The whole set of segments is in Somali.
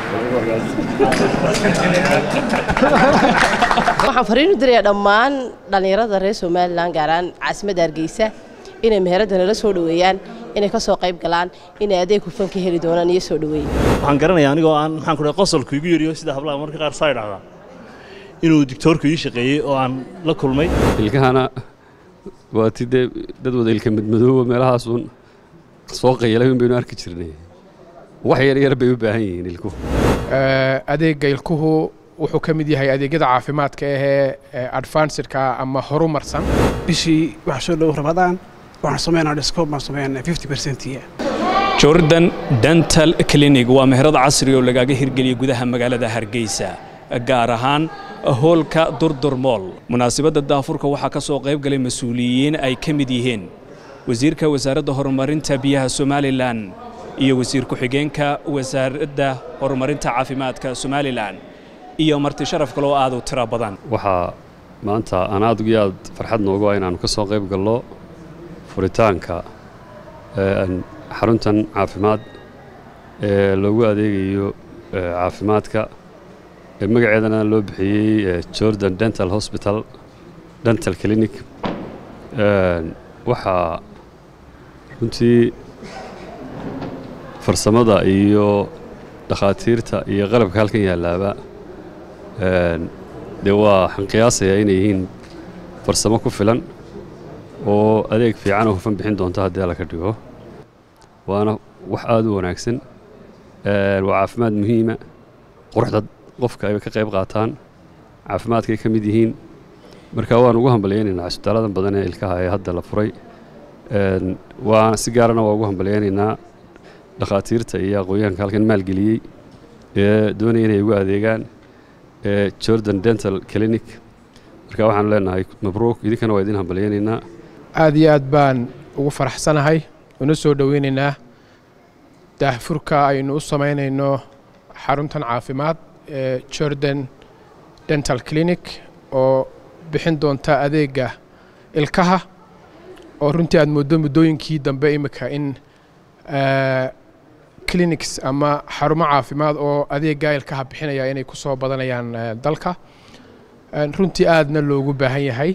waxaan fariin u dirayaa dhammaan dhallinyarada reer somalilan gaaraan caasimadda hargeysa inay meheradda nala soo dhoweeyaan inay ka soo qayb galaan inay adeeg hufan ka heli doonaan iyo soo dhoweyn waxaan garanayaa anigoo aan maxaan ku dhahay qosolku igu yariyo sida hablaha marka qaar saa idhahdaa inuu digtoorku ii shaqeeyey oo aan la kulmay ilkahana waa ti dee dad wada ilka madmadooba meelahaasun soo qayalay un baynu arki jirnay wax yar yar bay u baahan yihiin ilkuhu adeegga ilkuhu wuxuu ka mid yahay adeegyada caafimaadka ahee advancidka ama horumarsan bishii waxaa soo dhow rabadaan waxaan sameynaa discount baan sameynaa fifty percentiya jordan dental clinic waa meherad casri oo lagaaga hirgeliyay gudaha magaalada hargeysa gaar ahaan hoolka durdur mool munaasabadda daafurka waxaa ka soo qayb galay mas-uuliyiin ay ka mid yihiin wasiirka wasaaradda horumarinta biyaha somalilan iyo wasiir ku-xigeenka wasaaradda horumarinta caafimaadka somalilan iyo marti sharaf kaloo aad u tiro badan waxaa maanta aan aad iyo aad farxad noogu ah inaannu ka soo qayb galno furitaanka xaruntan caafimaad ee loogu adeegayo caafimaadka magaceedana loo bixiyey jordan dental hosbital dental clinic waxaa runtii farsamada iyo dhakhaatiirta iyo qalabka halkan yaalaaba dee waa waxaan qiyaasayaa inay yihiin farsamo ku filan oo adeeg fiican oo hufan bixin doonto haddii alla ka dhigo waana wax aad u wanaagsan waa caafimaad muhiima quruxda qofka ay ka qayb qaataan caafimaadkay ka mid yihiin marka waan ugu hambalyaynaynaa cisbitaaladan badan ee ilkaha ee hadda la furay waana si gaarana waa ugu hambalyaynaynaa dhakhaatiirta iyo aqoonyahanka halkan maalgeliyey ee doonaya inay ugu adeegaan jordan dental clinic marka waxaanu leenahay mabruuk idinkana waa idin hambalyaynaynaa aad iyo aad baan ugu faraxsanahay una soo dhoweynaynaa daahfurka aynu u samaynayno xaruntan caafimaad ee jordan dental clinic oo bixin doonta adeegga ilkaha oo runtii aad mooddo muddooyinkii dambe imika in clinics ama xarumo caafimaad oo adeegga ilkaha bixinaya inay ku soo badanayaan dalka runtii aadna loogu baahan yahay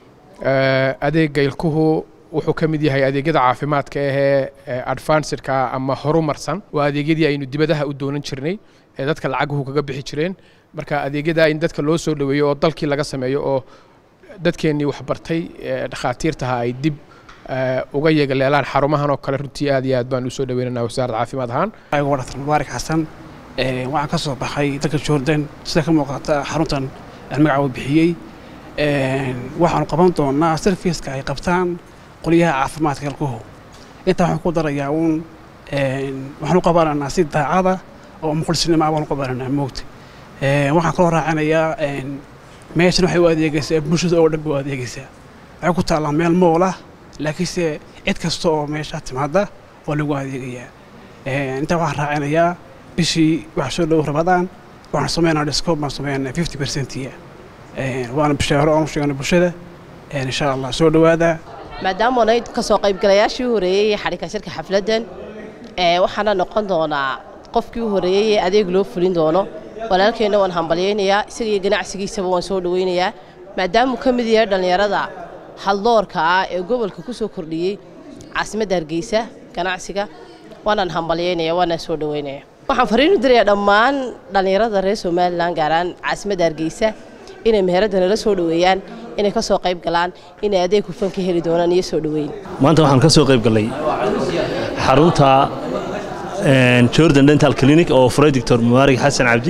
adeegga ilkuhu wuxuu ka mid yahay adeegyada caafimaadka ahee advancidka ama horumarsan waa adeegyadii aynu dibadaha u doonan jirnay ee dadka lacaguhu kaga bixi jireen marka adeegyada in dadka loo soo dhoweeyo oo dalkii laga sameeyo oo dadkeennii waxbartay dhakhaatiirtaha ay dib uga yeegaleelaan xarumahan oo kale runtii aad iyo aad baan usoo dhaweynanaa wasaaradda caafimaad ahaan ayagoo dhaktar mubaarak xasan waxaan ka soo baxay dalka jordan sida ka muuqata xaruntan magaca uu bixiyey waxaanu qaban doonaa serviceka ay qabtaan qolyaha caafimaadka ilkuhu intaa waxaan ku darayaa uun waxaan u qabananaa si daacada oo muqulsinimo ah baan u qabananaa moogta waxaan kaloo raacinayaa meeshan waxay u adeegaysaa bulshada oo dhan bay u adeegaysaa waxay ku taallaa meel mool ah laakiinse cid kasta oo meesha timaada waa lagu adeegayaa intaa waxaan raacinayaa bishii waxaa soo dhow rabadaan waxaan sameynaa discount baan sameynaa fifty percentiya waana bishaaro oonu sheegana bulshada insha allah soo dhowaada maadaama oonay ka soo qaybgalayaashii u horeeyey ee xadhigka shirka xafladdan waxaana noqon doonaa qofkii u horeeyey ee adeeg loo fulin doono walaalkeenna waan hambalyaynayaa isaga iyo ganacsigiisaba waan soo dhoweynayaa maadaamuu ka mid yahay dhallinyarada haldoorka ah ee gobolka ku soo kordhiyey caasimadda hargeysa ganacsiga waanaan hambalyaynaya waanaan soo dhoweynaya waxaan fariin u dirayaa dhammaan dhallinyarada reer somalilan gaaraan caasimadda hargeysa inay meheradda nala soo dhoweeyaan inay ka soo qayb galaan inay adeeg hufan ka heli doonaan iyo soo dhoweyn maanta waxaan ka soo qayb gallay xarunta jordan dental clinic oo furay doctor mubaarig xasan cabdi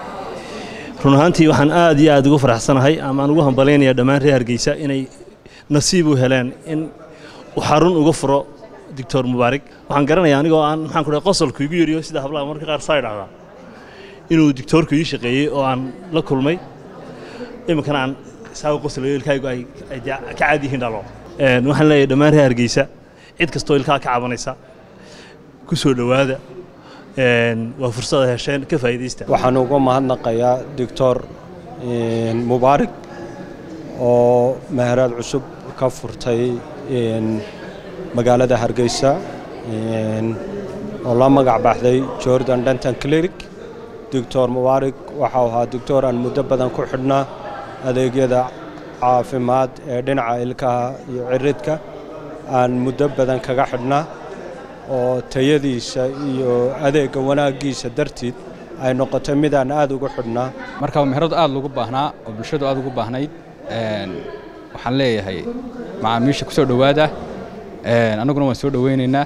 run ahaantii waxaan aad iyo aad ugu faraxsanahay amaan ugu hambalaynayaa dhammaan reer hargeysa inay nasiib u heleen in uu xarun uga furo doctor mubaarig waxaan garanayaa anigoo aan maxaan ku dhahay qosolku igu yariyo sida hablaha marka qaar saa idhahdaa inuu digtoorku ii shaqeeyey oo aan la kulmay iminkana aan saaga qoslayo ilkahaygu ay ka caad yihiin dhalo waxaan leeyahay dhammaan reer hargeysa cid kastoo ilkaha ka cabanaysa ku soo dhowaada waa fursada hesheen ka faa'iidaysta waxaan uga mahadnaqayaa doctor mubaarig oo meherad cusub ka furtay magaalada hargeysa oo la magac baxday jordan denton clinic doctor mubaarig waxau ahaa doctor aan muddo badan ku xidhnaa adeegyada caafimaad ee dhinaca ilkaha iyo ciridka aan muddo badan kaga xidhnaa oo tayadiisa iyo adeegga wanaaggiisa dartiid ay noqotay midaan aad ugu xidhnaa marka meheradu aad loogu baahnaa oo bulshadu aad ugu baahnayd waxaan leeyahay macaamiisha ku soo dhowaada annaguna waan soo dhowaynaynaa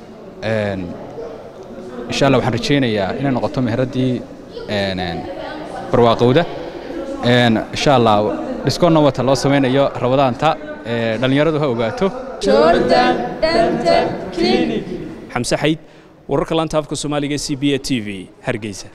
insha allah waxaan rajaynayaa inay noqoto meheraddii barwaaqowda insha allah dhiskoonna wata loo samaynayo rabadaanta dhallinyaradu ha ogaato xamse xayd wararka laanta afka soomaaliga c b a t v hargeysa